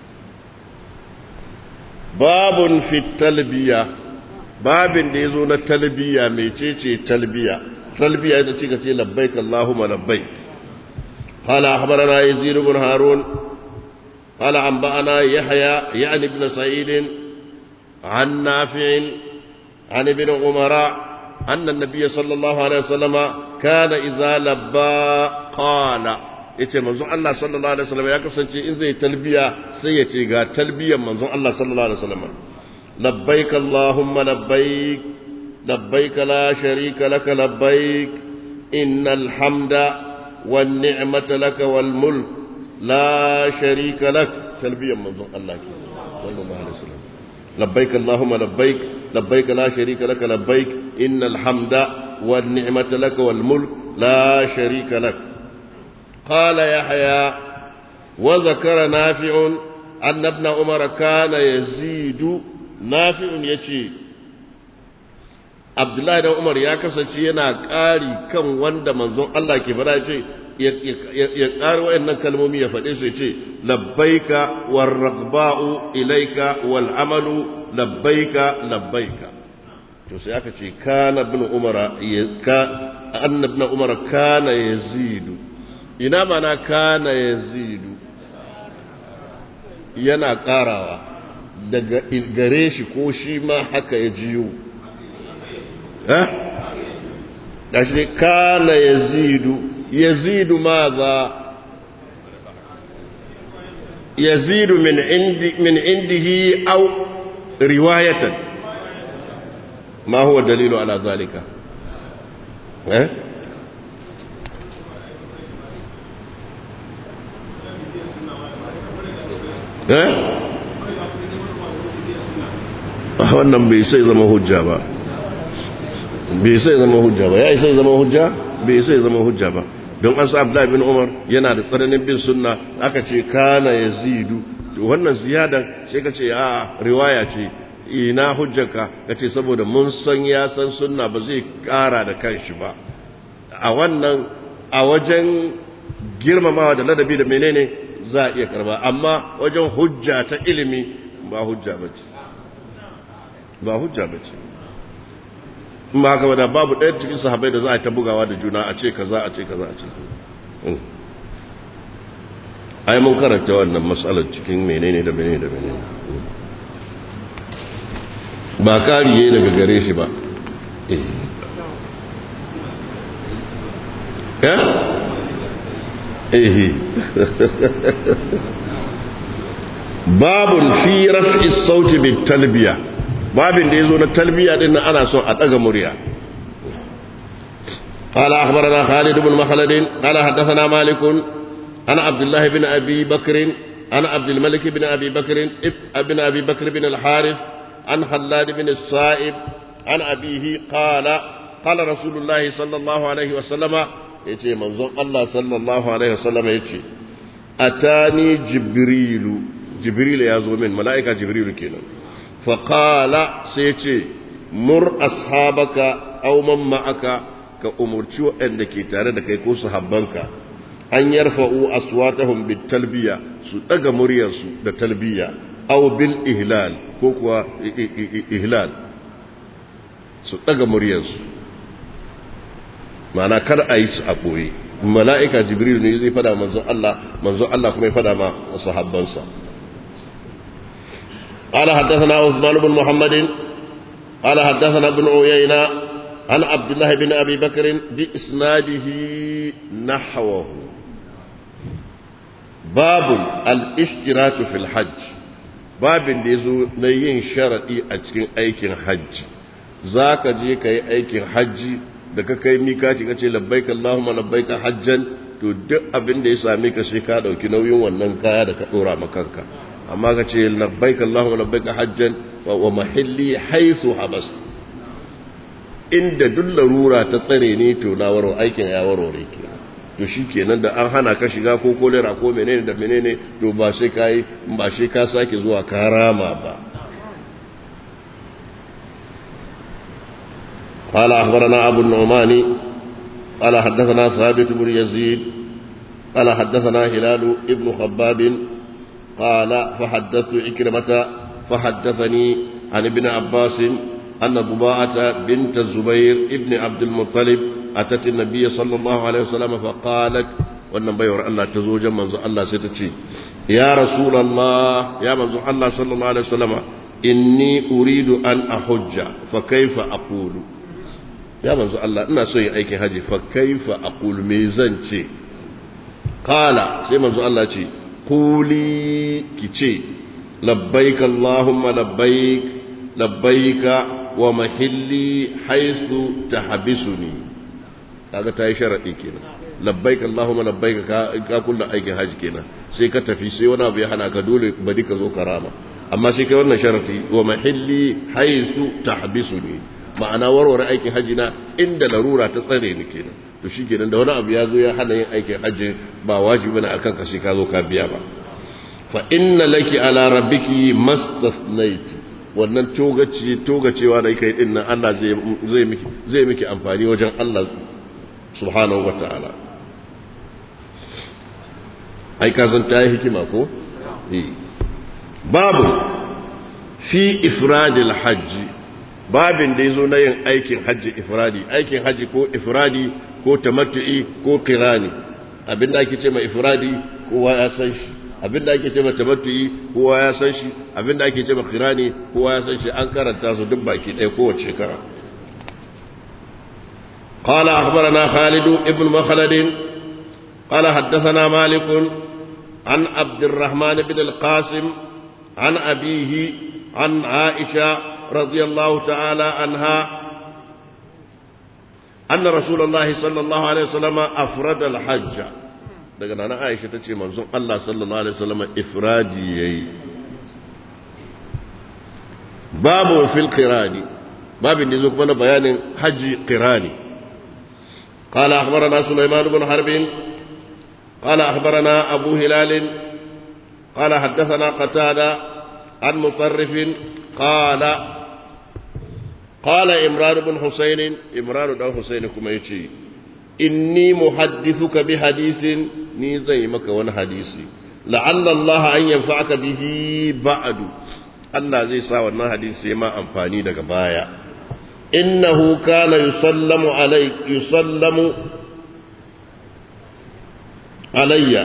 babun fi talbiya babin da yazo na talbiya mecece talbiya talbiya ita ce kace labbaik Allahumma labbaik قال أخبرنا يزيد بن هارون قال أنبأنا يحيى يعني ابن سعيد عن نافع عن ابن عمر أن النبي صلى الله عليه وسلم كان إذا لبى قال yace manzon Allah sallallahu alaihi wasallam ya kasance in zai talbiya sai ya ce ga talbiyan manzon Allah sallallahu alaihi wasallam labbaik allahumma labbaik labbaik la sharika lak labbaik innal hamda wan ni'mata lak wal mulk la sharika lak talbiyan manzon Allah sallallahu alaihi wasallam labbaik allahumma labbaik labbaik la sharika lak labbaik innal hamda wan ni'mata lak wal mulk la sharika lak قال يحيى وذكر نافع أن ابن عمر كان يزيد نافع يشي عبد الله بن عمر يا kasance yana ƙari kan wanda manzon Allah ke fara ce ya ƙari wayannan kalmomi ya faɗe su ya ce labbaika war ragba'u ilaika wal amalu labbaika labbaika to sai aka ce kana ibn umar ka anna ibn umar kana yazidu ina mana kana yazidu yana karawa daga gare shi ko shi ma haka ya jiyo eh gashi kana yazidu yazidu maza yazidu min indi min indihi aw riwayatan ma huwa dalilu ala zalika eh wannan bai sai zama hujja ba bai sai zama hujja ba ya sai zama hujja bai sai zama hujja ba don an sa Abdullahi bin Umar yana da tsananin bin sunna aka ce kana yazidu to wannan ziyadan sai ka ce a riwaya ce ina hujjarka ka ce saboda mun san ya san sunna ba zai kara da kanshi ba a wannan a wajen girmamawa da ladabi da menene za a iya karba amma wajen hujja ta ilimi ba hujja ba ce ba hujja ba ce ba haka wadda babu ɗaya cikin sahabai da za a ta bugawa da juna a ce kaza a ce kaza a ce ai mun karanta wannan matsalar cikin menene da menene da menene ba kariye daga gare shi ba eh eh babun fi raf'i sauti bit talbiya babin da yazo na talbiya din ana son a daga murya قال أخبرنا خالد بن مخلد قال حدثنا مالك عن عبد الله بن أبي بكر عن عبد الملك بن أبي بكر ابن أبي بكر بن الحارث عن خلاد بن الصائب عن أبيه قال قال رسول الله صلى الله عليه وسلم يتي منظر الله صلى الله عليه وسلم يتي أتاني جبريل جبريل يا من ملائكة جبريل كنا فقال سيتي مر أصحابك أو من معك كأمرتي وأن كي تارد كي كوس حبانك أن يرفعوا أصواتهم بالتلبية سدق مريس بالتلبية أو بالإهلال كوكوا إهلال سدق مريس معنى كر أيس أبوي mala'ika jibril ne zai fada manzon Allah manzon Allah kuma ya fada ma sahabbansa قال حدثنا عثمان بن محمد قال حدثنا ابن عيينة عن عبد الله بن أبي بكر بإسناده نحوه باب الاشتراك في الحج باب يزو نين شرطي أتكين أيكين حج ذاك جي كي أيكين حج da ka kai mikati ka ce labbaika Allahumma labbaika hajjan to duk abin da ya same ka sai ka dauki nauyin wannan kaya da ka dora ma kanka amma ka ce labbaika Allahumma labbaika hajjan wa mahilli haythu habas inda duk larura ta tsare ne to na waro aikin ya warware ke to shikenan da an hana ka shiga ko kolera ko menene da menene to ba sai kai ba sai ka sake zuwa karama ba قال أخبرنا أبو النعمان قال حدثنا ثابت بن يزيد قال حدثنا هلال ابن خباب قال فحدثت إكرمة فحدثني عن ابن عباس أن ضباعة بنت الزبير ابن عبد المطلب أتت النبي صلى الله عليه وسلم فقالت wannan baiwar Allah ta zo jan manzo Allah sai ta ce ya rasulullah ya manzo Allah sallallahu alaihi wasallama inni uridu an ahujja fa kaifa aqulu ya manzo Allah ina so yin aikin haji fa kaifa aqul me zan ce qala sai manzo Allah ce quli kice labbaik allahumma labbaik labbaika wa mahilli haythu tahbisuni kaga tayi sharadi kenan labbaik allahumma labbaik ka ka kullu aikin haji kenan sai ka tafi sai wani abu ya hana ka dole bari ka zo karama amma sai kai wannan sharadi wa mahilli haythu tahbisuni ma'ana warware aikin haji na inda larura ta tsare ni kenan to shi kenan da wani abu ya zo ya hana yin aikin haji ba wajibi ne akan ka sai ka zo ka biya ba fa inna laki ala rabbiki mastathnait wannan togaci togacewa da kai din nan Allah zai zai miki zai miki amfani wajen Allah subhanahu wataala ai ka san ta yi hikima ko eh babu fi ifradil hajji babin da ya zo na yin aikin hajji ifradi aikin hajji ko ifradi ko tamattu'i ko kirani abinda ake ce ma ifradi kowa ya san shi abinda ake ce ma tamattu'i kowa ya san shi abinda ake ce ma kirani kowa ya san shi an karanta su duk baki ɗaya kowace shekara قال أخبرنا خالد ابن مخلد قال حدثنا مالك عن عبد الرحمن بن القاسم عن أبيه عن عائشة رضي الله تعالى عنها أن رسول الله صلى الله عليه وسلم أفرد الحج daga nan Aisha ta ce manzon Allah sallallahu alaihi wasallam ifradi yayi babu fil qirani babin da zo kuma na bayanin haji qirani قال أخبرنا سليمان بن حرب قال أخبرنا أبو هلال قال حدثنا قتادة عن مطرف قال قال إمران بن حسين إمران بن حسين كما يتي إني محدثك بحديث ني زي مك ون حديثي لعل الله أن ينفعك به بعد Allah zai sa wannan hadisi ma amfani daga baya innahu kana yusallamu alai yusallamu alayya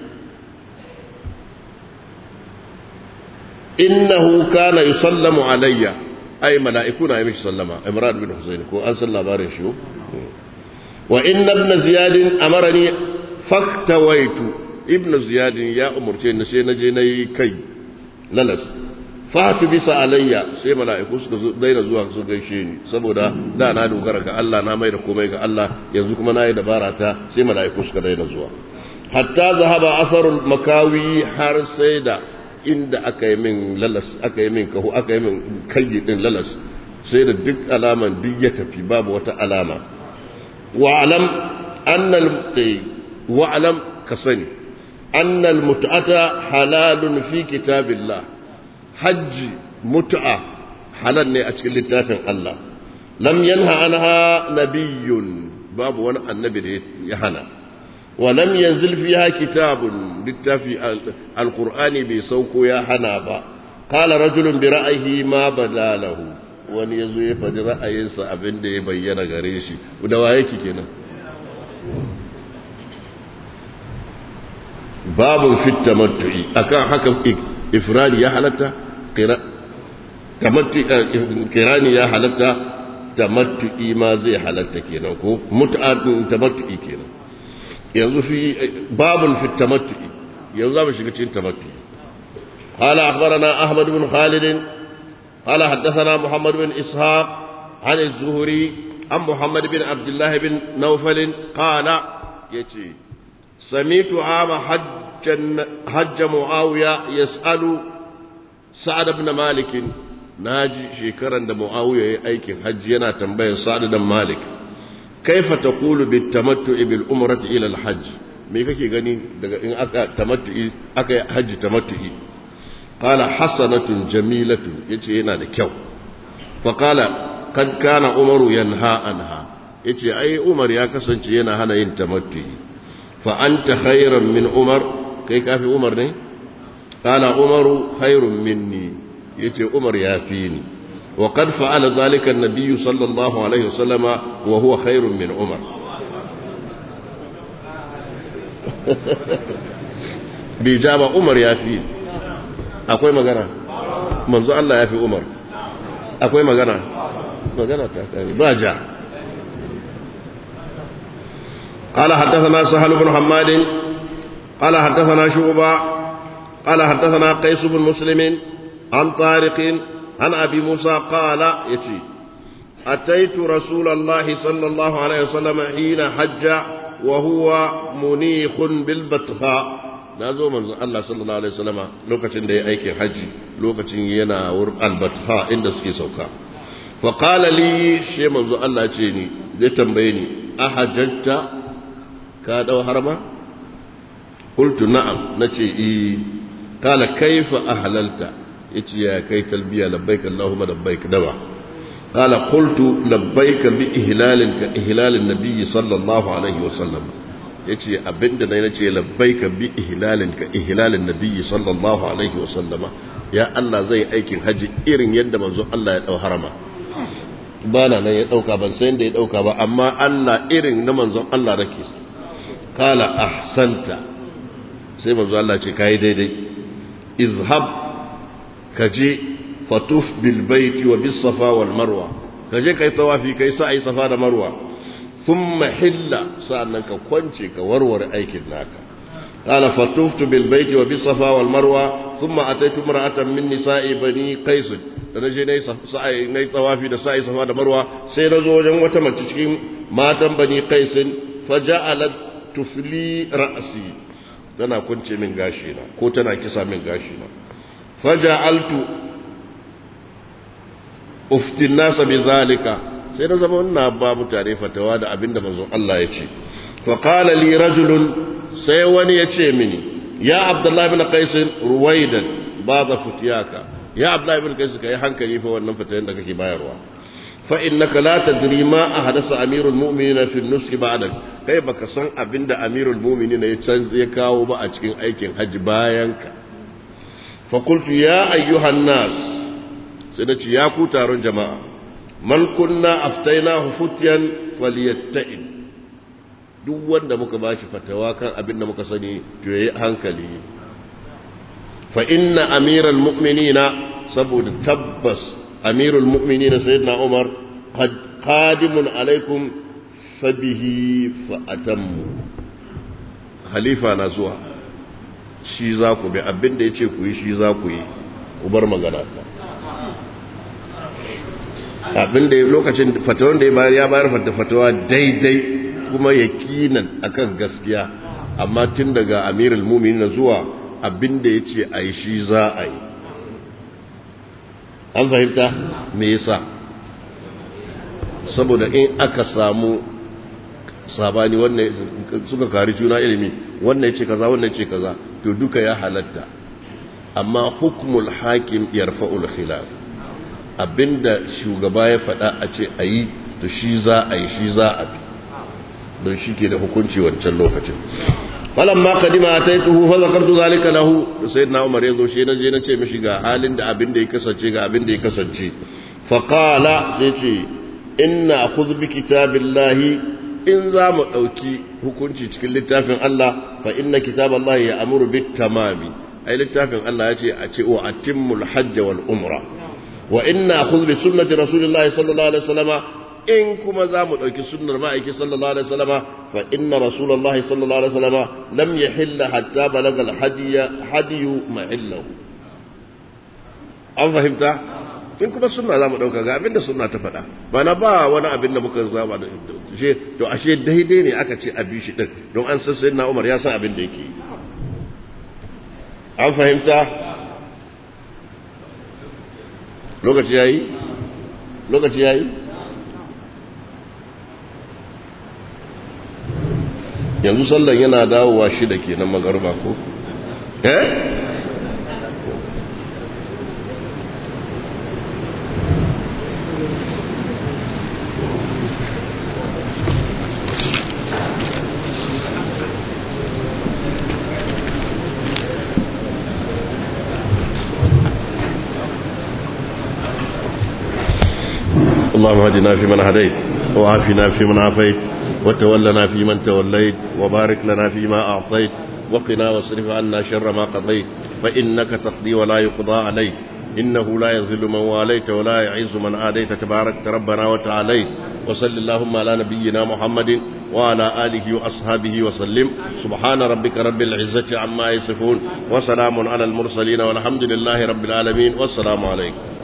innahu kana yusallamu alayya ai mala'iku na yi mishi sallama imran bin husayn ko an san labarin shi wa inna ibn ziyad amarani faktawaitu ibn ziyad ya umurce ni sai naje nayi kai lalas fatu bisa alayya sai mala'iku suka daina zuwa su gaishe ni saboda da na dogara ga Allah na mai da komai ga Allah yanzu kuma na yi dabara ta sai mala'iku suka daina zuwa hatta zahaba asarul makawi har sai da inda aka yi min lalas aka yi min kahu aka yi min kayi din lalas sai da duk alaman duk ya tafi babu wata alama wa'alam annal wa'alam ka sani annal mut'ata halalun fi kitabillah hajji mut'a halal ne a cikin littafin Allah lam yanha anha nabiyyun babu wani annabi da ya hana wa lam yanzil fiha kitabun littafi alqur'ani bai sauko ya hana ba qala rajulun bi ra'yihi ma badalahu wani yazo ya faɗi ra'ayinsa abin da ya bayyana gare shi da waye ki kenan babu fit tamattu'i akan haka ifradi ya halatta kirani ya halatta tamattu'i ma zai halatta kenan ko mut'atun tamattu'i kenan yanzu fi babun fi tamattu'i yanzu za mu shiga cikin tamattu'i قال أخبرنا أحمد بن خالد قال حدثنا محمد بن إسحاق عن الزهري عن محمد بن عبد الله بن نوفل قال يتي سميت عام حج حج معاوية يسأل سعد بن مالك ناجي شكرا دا معاوية أيك حج ينا تنبيه سعد بن مالك كيف تقول بالتمتع بالأمرة إلى الحج me kake gani daga in aka tamattu'i aka hajji tamattu'i qala hasanatun jamilatun yace yana da kyau fa qala kad kana umaru yanha anha yace ai umar ya kasance yana hana yin tamattu'i fa anta khairan min umar kai kafi umar ne qala umaru khairun minni yace umar ya fi ni wa qad fa'ala dhalika an-nabiy sallallahu alaihi wasallama wa huwa khairun min umar bai ja ba umar ya fi akwai magana manzo Allah ya fi umar akwai magana magana ta kare ba ja قال حدثنا سهل بن حماد قال حدثنا شعبة قال حدثنا قيس بن مسلم عن طارق عن أبي موسى قال يتي أتيت رسول الله صلى الله عليه وسلم حين حج وهو منيخ بالبطحاء nazo manzo Allah sallallahu alaihi wasallama lokacin da ya aikin haji lokacin yana wurin albatha inda suke sauka fa qala li shi manzo Allah ce ni zai tambaye ni ahajjata ka dau harma qultu na'am nace eh qala kaifa ahlalta yace ya kai talbiya labbaik allahumma labbaik dawa قال قلت لبيك بإهلال كإهلال النبي صلى الله عليه وسلم yace abinda na nace labbaika bi ihlalin ka ihlalin nabiyyi sallallahu alaihi wa sallama ya Allah zai aikin haji irin yadda manzo Allah ya dau harama bana nan ya dauka ban san da ya dauka ba amma Allah irin na manzon Allah nake kala ahsanta sai manzo Allah ce kai daidai izhab kaje fatuf bil baiti wa bis safa wal marwa kaje kai tawafi kai sa'i safa da marwa thumma hilla sa'annan ka kwance ka warware aikin naka qala fatuftu bil baiti wa bis safa wal marwa thumma ataitu imra'atan min nisa'i bani qais da naje nayi sa'i nayi tawafi da sa'i safa da marwa sai nazo wajen wata mace cikin matan bani qais faja'alat tufli ra'si tana kunce min gashi na ko tana kisa min gashi na faja'altu uftin nasa bi zalika sai na zama ina ba mutane fatawa da abinda manzon Allah ya ce fa qala li rajulun sai wani ya ce mini ya abdullahi ibn qais ruwaidan ba za futiyaka ya abdullahi ibn qais kai hankali fa wannan fatayen da kake bayarwa fa innaka la tadri ma ahdasa amirul mu'minina fi an-nusr ba'dak kai baka san abinda amirul mu'minina ya canza ya kawo ba a cikin aikin haji bayan ka fa qultu ya ayyuhan nas sai na ce ya ku taron jama'a man kunna aftainahu futyan falyatta'in duk wanda muka bashi fatawa kan abin da muka sani to yayi hankali fa inna amiral mu'minina saboda tabbas amirul mu'minina sayyidina umar qadimun alaikum fabihi fa atammu halifa na zuwa shi za ku bi abin da yace ku yi shi za ku yi ku bar magana ta abin da lokacin fatawan da ya bayar ya bayar da fatawa daidai kuma yakinan akan gaskiya amma tun daga amirul mu'minin zuwa abin da yace ayi shi za a yi an fahimta me yasa saboda in aka samu sabani wannan suka kari juna ilimi wannan yace kaza wannan yace kaza to duka ya halatta amma hukmul hakim yarfa'ul khilaf abinda shugaba ya faɗa a ce a yi to shi za a yi shi za a bi don shi ke da hukunci wancan lokacin falon ma kadima ta yi tuhu fa zakartu zalika lahu da sai na umar ya zo shi na je na ce mishi ga halin da abin da ya kasance ga abin da ya kasance faƙala sai ce inna khudh bi kitabillahi in za mu ɗauki hukunci cikin littafin Allah fa inna kitaballahi ya amuru bit tamami ai littafin Allah ya ce a ce wa atimmul hajj wal umra wa inna khudh bi sunnati rasulillahi sallallahu alaihi wasallama in kuma za mu ɗauki sunnar ma'aiki sallallahu alaihi wasallama fa inna rasulullahi sallallahu alaihi wasallama lam yahilla hatta balaga al-hadiya hadiyu mahillahu an fahimta in kuma sunna za mu ɗauka ga abin da sunna ta faɗa ba na ba wani abin da muka zaba da shi to ashe daidai ne aka ce a bi shi ɗin don an san sayyidina umar ya san abin da yake an fahimta lokaci yayi lokaci yayi yanzu sallan yana dawowa shida kenan magarba ko eh اللهم اهدنا فيمن هديت وعافنا فيمن عافيت وتولنا فيمن توليت وبارك لنا فيما أعطيت وقنا واصرف عنا شر ما قضيت فإنك تقضي ولا يقضى عليك إنه لا يذل من واليت ولا يعز من عاديت تبارك ربنا وتعاليت وصل اللهم على نبينا محمد وعلى آله وأصحابه وسلم سبحان ربك رب العزة عما يصفون وسلام على المرسلين والحمد لله رب العالمين والسلام عليكم